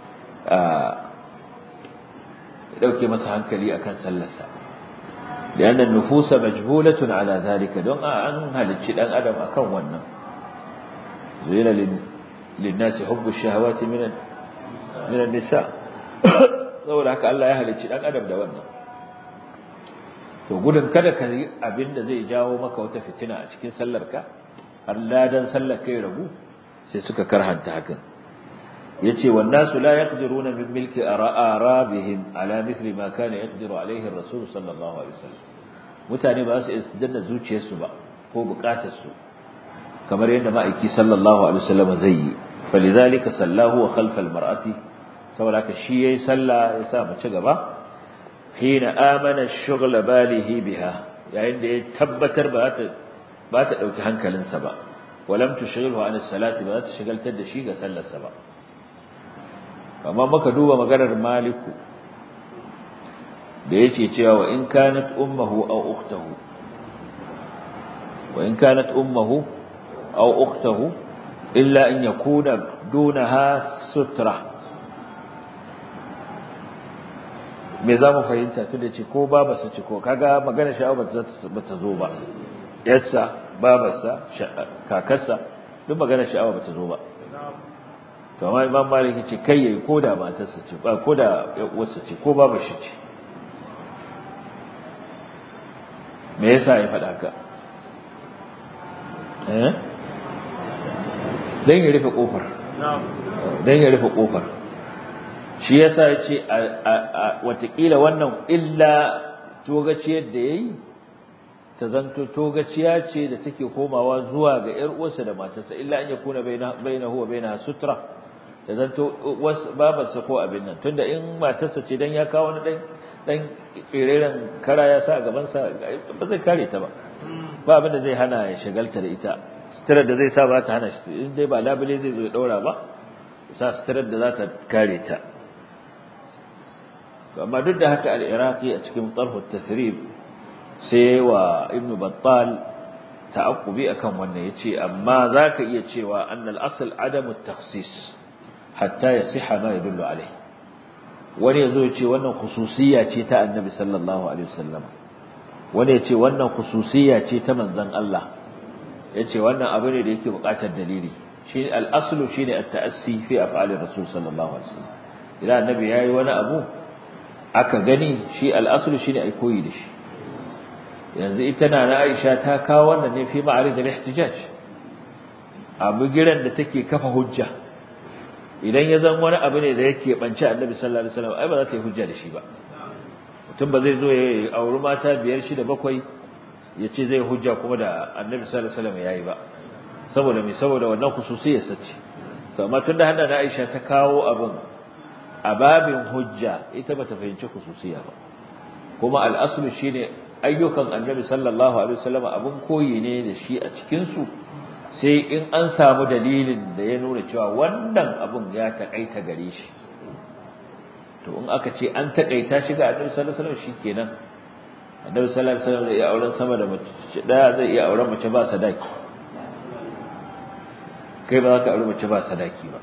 Speaker 1: ya dauke masa hankali akan sallarsa لأن النفوس مجبولة على ذلك دون أن هل دان أدم أكون ونن زين للناس حب الشهوات من من النساء saboda haka Allah ya halicci dan adam da wannan to gudun kada ka yi abin da zai jawo maka wata fitina a cikin sallarka har ladan sallar kai ragu sai suka karhanta hakan yace wan nasu la yaqdiruna min milki arabihim ala mithli ma kana yaqdiru alayhi ar-rasul sallallahu alaihi wasallam mutane ba su danna zuciyarsu ba ko bukatar su kamar yadda ma'aiki sallallahu alaihi wasallam zai yi falidhalika sallahu wa khalfa al-mar'ati saboda ka shi yayi sallah ya sa mace gaba hina amana ash-shughla balihi biha yayin da ya tabbatar ba ta ba ta dauki hankalinsa ba walam tushghilhu an as-salati ba ta shigaltar da shi ga sallarsa ba amma muka duba maganar maliku da yace cewa wa in kanat ummuhu aw ukhtuhu wa in kanat ummuhu aw ukhtuhu illa an yakuna dunaha sutra me za mu fahimta tunda ce ko babarsa ce ko kaga magana sha'awa ba ta zo ba yarsa babarsa kakarsa duk magana sha'awa ba ta zo ba to amma imam malik yace kai yayi koda matarsa ce ba koda uwarsa ce ko babu shi ce me yasa ya faɗa ka eh dan ya rufe kofar dan ya rufe kofar shi yasa yace watakila wannan illa togaciyar da yayi ta zanto togaciya ce da take komawa zuwa ga ƴar uwarsa da matarsa illa an yakuna bainahu wa bainaha sutra da zanto babarsa ko abin nan tunda in matarsa ce dan ya kawo wani dan dan kireren kara ya sa a gaban sa ba zai kare ta ba ba abin da zai hana ya shagalta da ita sitirar da zai sa ba ta hana shi in dai ba labule zai zo ya daura ba sa sitirar da za ta kare ta amma duk da haka al-iraqi a cikin tarhu tathrib sai wa ibnu battal ta'aqqubi akan wannan yace amma zaka iya cewa annal asl adamu takhsis hatta yasiha ma yadullu alayhi wani yazo yace wannan khususiyya ce ta annabi sallallahu alaihi wasallam wani yace wannan khususiyya ce ta manzon Allah yace wannan abu ne da yake buƙatar dalili shi al-aslu shine at-ta'assi fi af'ali rasul sallallahu alaihi wasallam idan annabi yayi wani abu aka gani shi al-aslu shine ai koyi da shi yanzu ita na na Aisha ta kawo wannan ne fi ma'arid al-ihtijaj abu giran da take kafa hujja idan ya zan wani abu ne da yake bance Annabi sallallahu alaihi wasallam ai ba za ta yi hujja da shi ba mutum ba zai zo ya auri mata biyar shida bakwai ya ce zai hujja kuma da Annabi sallallahu alaihi wasallam yayi ba saboda me saboda wannan khususiyar sace to amma tunda hada na Aisha ta kawo abun a babin hujja ita bata fahimci khususiya ba kuma al-aslu shine ayyukan annabi sallallahu alaihi wasallam abun koyi ne da shi a cikin su sai in an samu dalilin da ya nuna cewa wannan abun ya takaita gare shi to in aka ce an takaita shi ga annabi sallallahu alaihi wasallam shikenan annabi sallallahu alaihi wasallam zai iya auren sama da mace daya zai iya auren mace ba sadaki kai ba za ka aure mace ba sadaki ba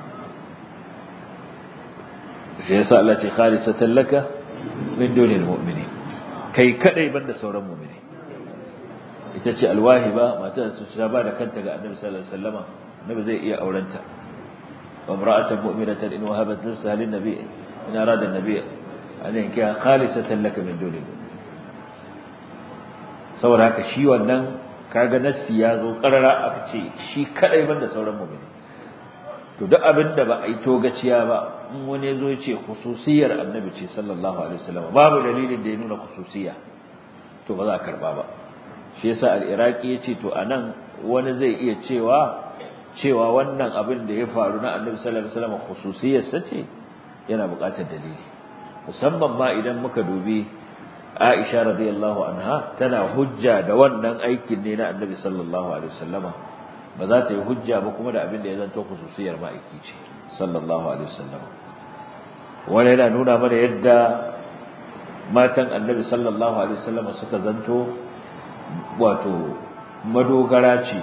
Speaker 1: shi yasa Allah ce khalisatan laka min dunil mu'minin kai kadai banda sauran mu'mini ita ce alwahiba mata su ta ba da kanta ga annabi sallallahu alaihi wasallama annabi zai iya aurenta wa imra'atan mu'minatan in wahabat nafsaha lin nabi in arada an-nabi an yankiha khalisatan laka min duni saboda haka shi wannan kaga nassi ya zo karara aka ce shi kadai banda sauran mu'mini to duk abin da ba a yi togaciya ba in wani ya zo ya ce khususiyar annabi ce sallallahu alaihi wasallam babu dalilin da ya nuna khususiya to ba za a karba ba shi yasa al-iraqi yace to anan wani zai iya cewa cewa wannan abin da ya faru na annabi sallallahu alaihi wasallam khususiyar sa ce yana buƙatar dalili musamman ma idan muka dubi Aisha radiyallahu anha tana hujja da wannan aikin ne na annabi sallallahu alaihi wasallama ba za ta yi hujja ba kuma da abin da ya zanto khususiyar ma'aiki ce sallallahu alaihi wasallama wani yana nuna mana yadda matan annabi sallallahu alaihi wasallama suka zanto wato madogara ce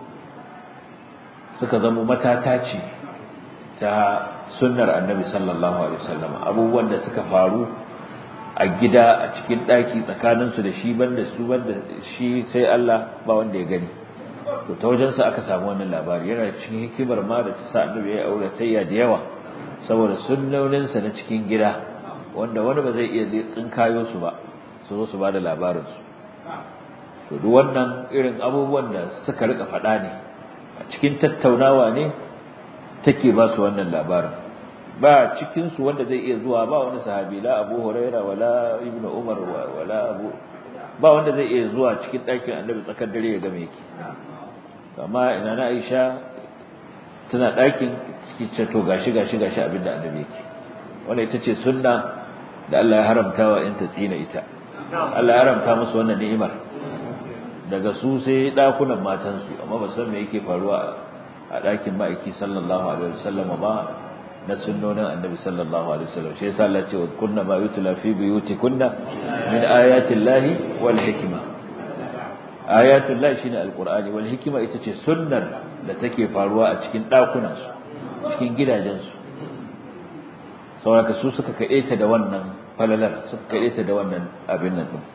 Speaker 1: suka zama matata ce ta sunnar annabi sallallahu alaihi wasallam abubuwan da suka faru a gida a cikin daki tsakanin su da shi banda su banda shi sai Allah ba wanda ya gani to ta wajen sa aka samu wannan labari yana cikin hikimar ma da ta sa annabi ya aure tayya da yawa saboda sunnonin sa na cikin gida wanda wani ba zai iya tsinkayo su ba su zo su ba da labarin su to duk wannan irin abubuwan da suka rika faɗa ne a cikin tattaunawa ne take ba su wannan labarin ba cikin su wanda zai iya zuwa ba wani sahabi la Abu Huraira wala Ibn Umar wala Abu ba wanda zai iya zuwa cikin ɗakin Annabi tsakar dare ya ga me yake amma ina na Aisha tana ɗakin cikin ce to gashi gashi gashi abinda Annabi yake wannan ita ce sunna da Allah ya haramta wa in ta tsina ita Allah ya haramta musu wannan ni'imar daga su sai dakunan matansu amma ba san me yake faruwa a dakin ma'aiki sallallahu alaihi wasallam ba na sunnonin annabi sallallahu alaihi wasallam shi yasa Allah ce wa kunna ma yutla fi buyutikunna min ayati llahi wal hikma ayatul lahi shine alqur'ani wal hikma ita ce sunnar da take faruwa a cikin dakunan su cikin gidajen su saboda su suka kaɗe da wannan falalar suka kaɗe da wannan abin nan din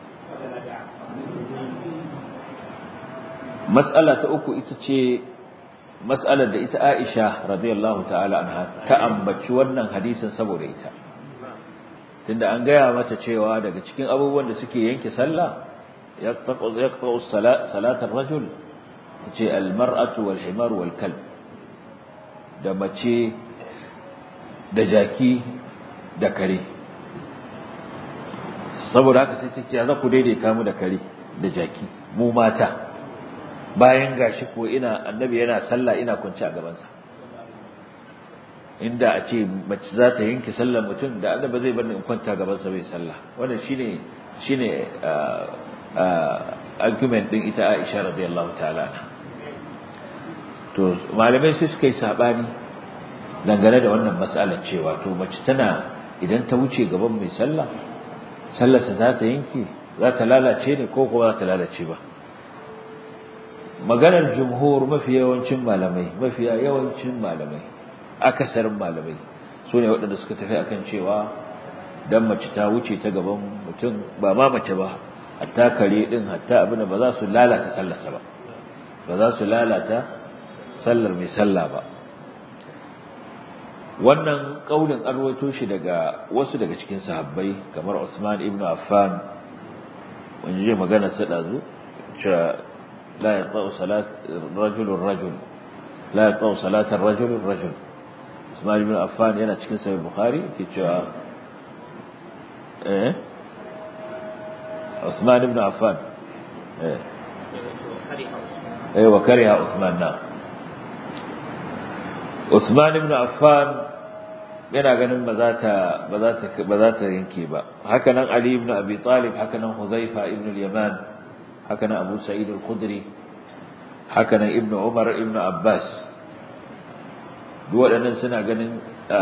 Speaker 1: mas'ala ta uku ita ce mas'alar da ita Aisha radiyallahu ta'ala anha ta ambaci wannan hadisin saboda ita tunda an gaya mata cewa daga cikin abubuwan da suke yanke sallah yaqta'u yaqta'u salatar rajul tace almar'atu wal himar wal kalb da mace da jaki da kare saboda haka sai tace za ku daidaita mu da kare da jaki mu mata bayan gashi ko ina annabi yana sallah ina kunci a gabansa inda a ce mace za ta yanke sallar mutum da annabi zai bar ni in kwanta gabansa bai sallah wannan shine shine argument din ita Aisha radiyallahu ta'ala to malamai sai suka yi sabani dangane da wannan mas'alar cewa to mace tana idan ta wuce gaban mai sallah sallarsa za ta yanke za ta lalace ne ko kuma za ta lalace ba maganar jumhur mafi yawancin malamai mafi yawancin malamai akasarin malamai su ne waɗanda suka tafi akan cewa dan mace ta wuce ta gaban mutum ba ma mace ba hatta kare din hatta abin ba za su lalata sallarsa ba ba za su lalata sallar mai sallah ba wannan kaulin an rawaito shi daga wasu daga cikin sahabbai kamar Usman ibn Affan wanda je magana sa dazu cewa la yaqta'u salat rajul rajul la yaqta'u salat rajul rajul Usman ibn Affan yana cikin sahih Bukhari ke cewa eh Usman ibn Affan eh eh wa kariha Usman na Usman ibn Affan yana ganin ba za ta ba za ta ba za ta yanke ba haka nan Ali ibn Abi Talib haka nan Huzaifa ibn al-Yaman haka nan Abu Sa'id al-Khudri haka nan Ibn Umar ibn Abbas duk waɗannan suna ganin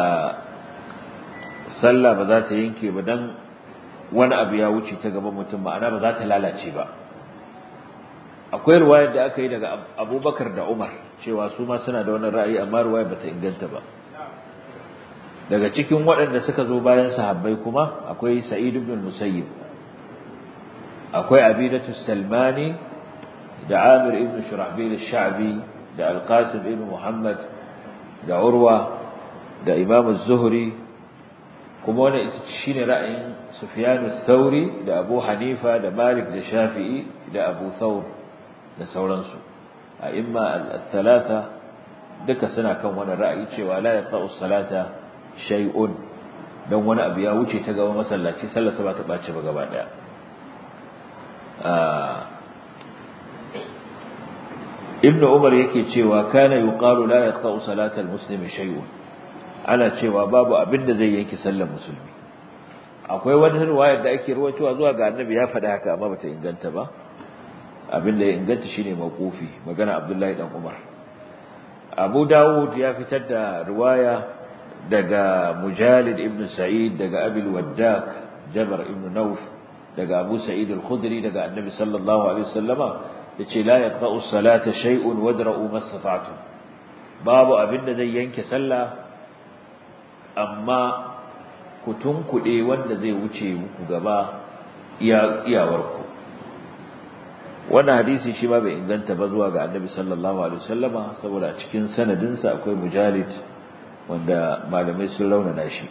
Speaker 1: sallah ba za ta yanke ba dan wani abu ya wuce ta gaban mutum ma'ana ba za ta lalace ba akwai ruwayar da aka yi daga Abubakar da Umar cewa su ma suna da wani ra'ayi amma ruwayar bata inganta ba daga cikin waɗanda suka zo bayan sahabbai kuma akwai Sa'id ibn Musayyib akwai Abidatu Salmani da Amir ibn Shurahbil al-Sha'bi da Al-Qasim ibn Muhammad da Urwa da Imam az-Zuhri kuma wannan ita shine ra'ayin Sufyan ath-Thawri da Abu Hanifa da Malik da Shafi'i da Abu Thawr da sauransu a imma al-thalatha duka suna kan wani ra'ayi cewa la yaqta'u salata shay'un dan wani abu ya wuce ta gaba masallaci sallarsa ba ta bace ba gaba daya ibn umar yake cewa kana yuqalu la yaqta'u salata al-muslimi shay'un ana cewa babu abin da zai yanke sallar musulmi akwai wani riwayar da ake ruwaitowa zuwa ga annabi ya faɗa haka amma bata inganta ba abin da ya inganta shine mawqufi magana abdullahi dan umar abu dawud ya fitar da riwaya daga mujalid ibn sa'id daga abil waddak jabar ibn nauf daga abu sa'id al-khudri daga annabi sallallahu alaihi wasallama yace la yaqta'u salata shay'un wadra'u mastata'tum babu abin da zai yanke sallah amma ku tunkuɗe wanda zai wuce muku gaba iyawarku wannan hadisi shi ma bai inganta ba zuwa ga annabi sallallahu alaihi wasallama saboda a cikin sanadinsa akwai mujalid wanda malamai sun raunana shi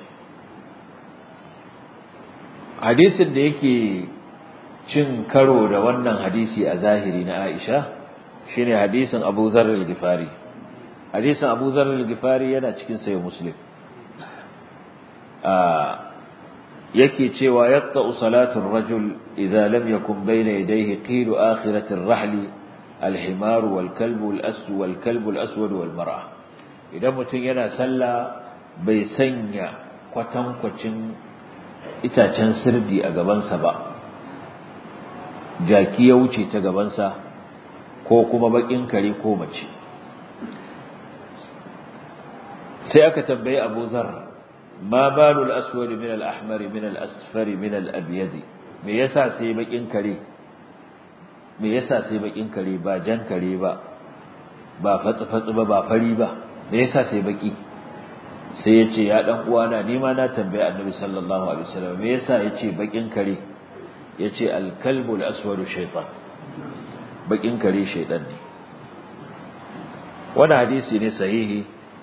Speaker 1: hadisin da yake cin karo da wannan hadisi a zahiri na Aisha shine hadisin Abu Dharr al-Ghifari hadisin Abu Dharr al-Ghifari yana cikin sahih Muslim yake cewa yaqta'u salatu ar-rajul idza lam yakun bayna yadayhi qilu akhirati ar-rahli al-himar wal-kalb al-aswad wal-kalb al-aswad wal-mar'a idan mutum yana sallah bai sanya kwatankwacin itacen sirdi a gabansa ba jaki ya wuce ta gabansa ko kuma bakin kare ko mace sai aka tambayi Abu Zar ma balul aswad min al-ahmar min al-asfar min al-abyad me yasa sai bakin kare me yasa sai bakin kare ba jan kare ba ba fatsi fatsi ba ba fari ba me yasa sai baki sai yace ya dan uwana ni ma na tambayi Annabi sallallahu alaihi wasallam me yasa yace bakin kare yace al-kalbul aswad shaytan bakin kare shaytan ne wannan hadisi ne sahihi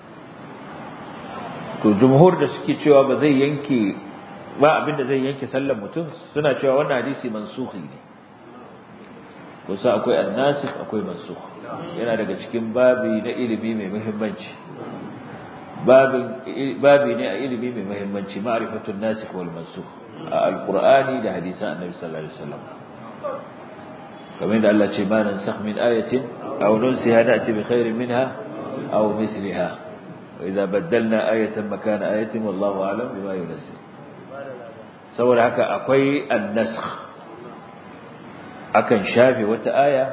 Speaker 1: to jumhur da suke cewa ba zai yanke ba abin da zai yanke sallar mutum suna cewa wannan hadisi mansukhi ne kusa akwai annasikh akwai mansukh yana daga cikin babi na ilimi mai muhimmanci babin babi ne a ilimi mai muhimmanci ma'rifatun nasikh wal mansukh a alqur'ani da hadisan annabi sallallahu alaihi wasallam kamar da Allah ce ma nansakh min ayatin aw nunsiha na'ti bi khairin minha aw mithliha وإذا بدلنا آية مكان آية والله أعلم بما ينزل saboda haka akwai annasakh akan shafe wata aya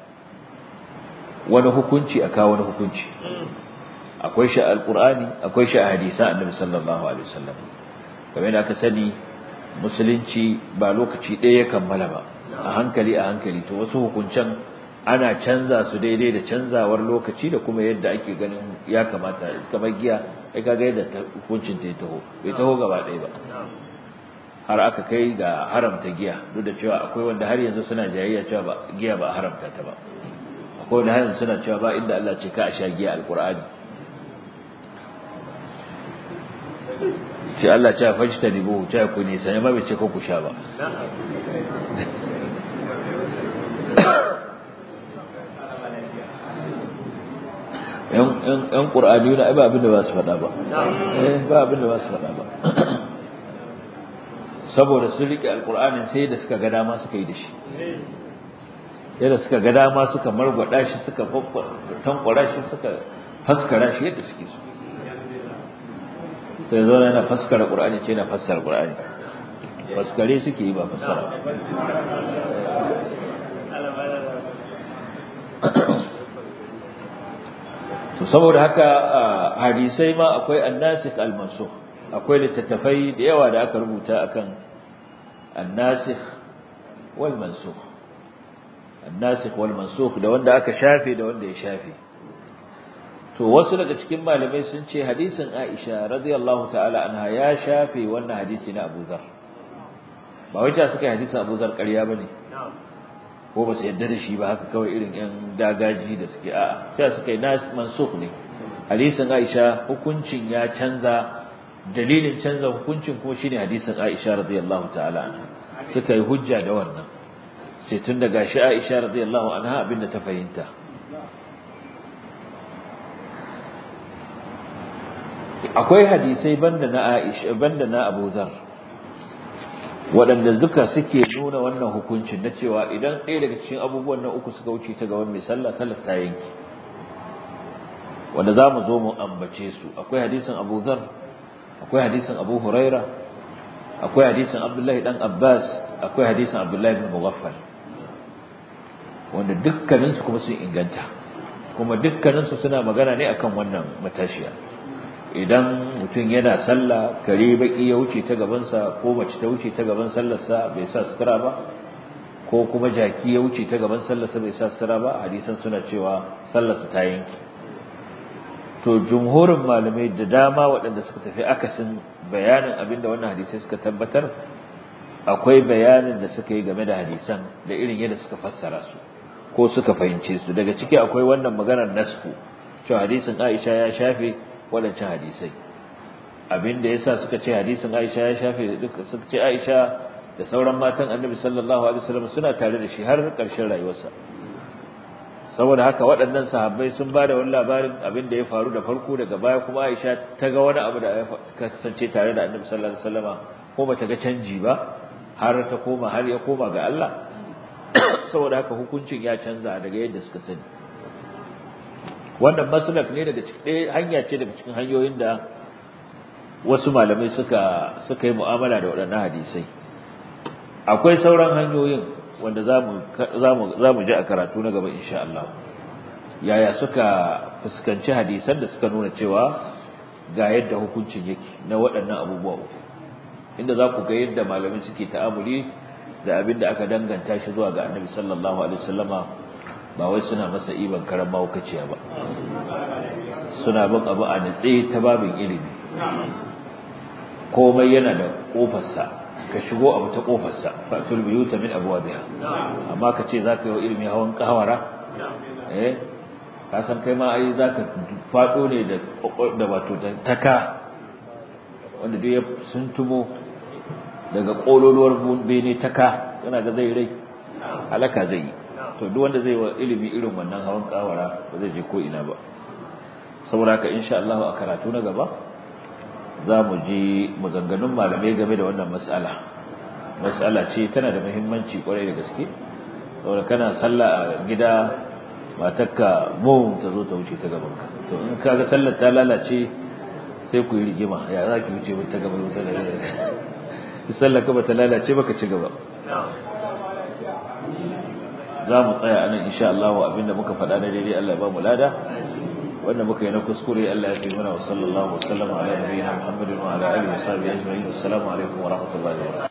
Speaker 1: wani hukunci aka wani hukunci akwai shi alqur'ani akwai shi a hadisan annabi sallallahu alaihi wasallam kamar da aka sani musulunci ba lokaci ɗaya ya kammala ba a hankali a hankali to wasu hukuncen ana canza su daidai da canzawar lokaci da kuma yadda ake ganin ya kamata kamar giya ai kaga yadda hukuncin ta taho bai taho gaba ɗaya ba har aka kai ga haramta giya duk da cewa akwai wanda har yanzu suna jayayya cewa ba giya ba haramta ta ba akwai wanda har yanzu suna cewa ba inda Allah ce ka a sha giya alqur'ani ce Allah ce fajta dibu ce ku ne sai ma bai ce ko ku sha ba ‘yan ƙur'ani na ba abin da ba su faɗa ba ba abin da ba su faɗa ba saboda sun riƙe alƙur'anin sai da suka ga dama suka yi da shi yadda suka ga dama suka margwada shi suka tankwara shi suka faskara shi yadda suke so sai zo yana faskara ƙur'ani ce yana fassara ƙur'ani faskare suke yi ba fassara to saboda haka hadisai ma akwai annasikh al-mansukh akwai littattafai da yawa da aka rubuta akan annasikh wal mansukh annasikh wal mansukh da wanda aka shafe da wanda ya shafe to wasu daga cikin malamai sun ce hadisin Aisha radiyallahu ta'ala anha ya shafe wannan hadisi na Abu Dharr ba wai ta suka yi hadisin Abu Dharr ƙarya bane ko ba su yadda da shi ba haka kawai irin yan dagaji da suke a'a sai suka yi nas mansukh ne hadisin Aisha hukuncin ya canza dalilin canza hukuncin kuma shine hadisin Aisha radiyallahu ta'ala anha suka yi hujja da wannan sai tun da gashi Aisha radiyallahu anha abinda ta fahimta akwai hadisai banda na Aisha banda na Abu Dharr waɗanda duka suke nuna wannan hukuncin na cewa idan ɗaya daga cikin abubuwan nan uku suka wuce ta gaban mai sallah sallar ta yanki wanda za mu zo mu ambace su akwai hadisin Abu Dharr akwai hadisin Abu Huraira akwai hadisin Abdullahi dan Abbas akwai hadisin Abdullahi ibn Mughaffal wanda dukkaninsu kuma sun inganta kuma dukkaninsu suna magana ne akan wannan matashiya idan mutum yana sallah kare baki ya wuce ta gabansa ko mace ta wuce ta gaban sallarsa bai sa sutura ba ko kuma jaki ya wuce ta gaban sallarsa bai sa sutura ba hadisan suna cewa sallarsa ta yanki to jumhurin malamai da dama waɗanda suka tafi akasin bayanin abinda wannan hadisai suka tabbatar akwai bayanin da suka yi game da hadisan da irin yadda suka fassara su ko suka fahimce su daga ciki akwai wannan maganar nasku cewa hadisin Aisha ya shafe waɗancan hadisai abinda yasa suka ce hadisin Aisha ya shafe duka suka ce Aisha da sauran matan Annabi sallallahu alaihi wasallam suna tare da shi har ƙarshen rayuwarsa saboda haka waɗannan sahabbai sun ba da wani labarin abin da ya faru da farko daga baya kuma Aisha ta ga wani abu da ya kasance tare da Annabi sallallahu alaihi wasallama ko bata ga canji ba har ta koma har ya koma ga Allah saboda haka hukuncin ya canza daga yadda suka sani wannan maslak ne daga cikin hanya ce daga cikin hanyoyin da wasu malamai suka suka yi mu'amala da waɗannan hadisai akwai sauran hanyoyin wanda zamu zamu zamu ji a karatu na gaba insha Allah yaya suka fuskanci hadisan da suka nuna cewa ga yadda hukuncin yake na waɗannan abubuwa uku inda za ku ga yadda malamai suke ta'amuli da abin da aka danganta shi zuwa ga Annabi sallallahu alaihi wasallama ba wai suna masa iban karan mahaukaciya ba suna bin abu a nitse ta babin ilimi komai yana da kofarsa ka shigo abu ta kofarsa fatul biyuta min abwabiha amma ka ce zaka yi ilimi hawan kawara eh ka san kai ma ai zaka fado ne da da wato taka wanda duk ya suntumo daga kololuwar bene taka yana ga zai rai halaka zai yi to duk wanda zai wa ilimi irin wannan hawan kawara ba zai je ko ina ba saboda haka insha Allah a karatu na gaba za mu ji maganganun malamai game da wannan mas'ala mas'ala ce tana da muhimmanci kwarai da gaske saboda kana sallah a gida matarka mu ta zo ta wuce ta gaban ka to in kaga sallar ta lalace sai ku yi rigima ya za ki wuce ta gaban sallar sallar ka ba ta lalace baka ci gaba za mu tsaya anan insha Allah abinda muka faɗa na daidai Allah ya ba mu lada wanda muka yi na kuskure Allah ya fi mana wa sallallahu wa sallama ala nabiyina Muhammadin wa ala alihi wa sahbihi ajma'in assalamu alaikum wa rahmatullahi wa barakatuh